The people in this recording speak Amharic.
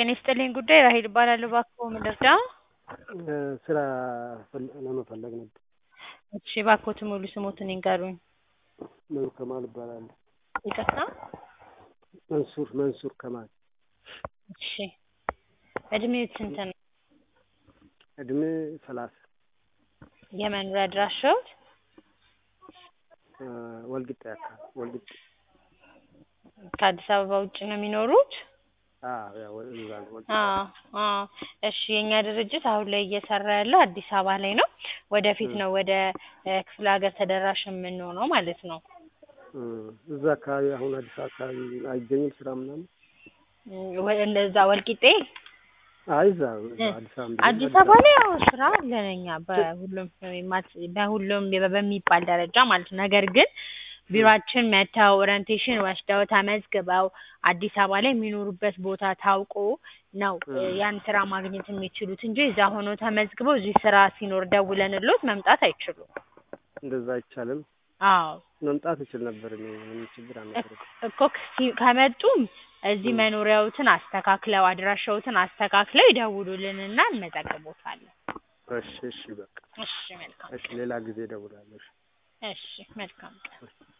ጤና ይስጥልኝ ጉዳይ ራሔል እባላለሁ። እባክዎ ምን ልርዳዎ? ስራ ፈል- ለመፈለግ ነበር። እሺ እባክዎትን ሙሉ ስሞትን ይንገሩኝ? መንሱር ከማል እባላለሁ። ይቅርታ? መንሱር መንሱር ከማል። እሺ እድሜዎት ስንት ነው? እድሜ ሰላሳ የመኖሪያ አድራሻዎት? ወልቂጤ አካባቢ ወልቂጤ። ከአዲስ አበባ ውጭ ነው የሚኖሩት? አዎ ያው እዛ ነው ወልቂጤ። አዎ አዎ እሺ የእኛ ድርጅት አሁን ላይ እየሰራ ያለው አዲስ አበባ ላይ ነው። ወደፊት ነው ወደ ክፍለ ሀገር ተደራሽ የምንሆነው ማለት ነው። እዛ አካባቢ አሁን አዲስ አበባ አካባቢ አይገኝም ስራ ምናምን? ወ- እንደዛ ወልቂጤ አይ እዛ እዛ አዲስ አበባ አዲስ አበባ ላይ ያው ስራ አለን እኛ በሁሉም ማት- በሁሉም በሚባል ደረጃ ማለት ነው። ነገር ግን ቢሮአችን መጥተው ኦሪንቴሽን ወስደው ተመዝግበው አዲስ አበባ ላይ የሚኖሩበት ቦታ ታውቆ ነው ያን ስራ ማግኘት የሚችሉት እንጂ እዛ ሆነው ተመዝግበው እዚህ ስራ ሲኖር ደውለንልዎት መምጣት አይችሉም። እንደዛ አይቻልም። አዎ መምጣት እችል ነበር እኔ ምንም ችግር አልነበረም። እኮ ሲ- ከመጡም እዚህ መኖሪያዎትን አስተካክለው አድራሻዎትን አስተካክለው ይደውሉልንና እንመዘግቦታለን። እሺ እሺ በቃ እሺ መልካም እሺ ሌላ ጊዜ እደውላለሁ። እሺ እሺ መልካም ቀን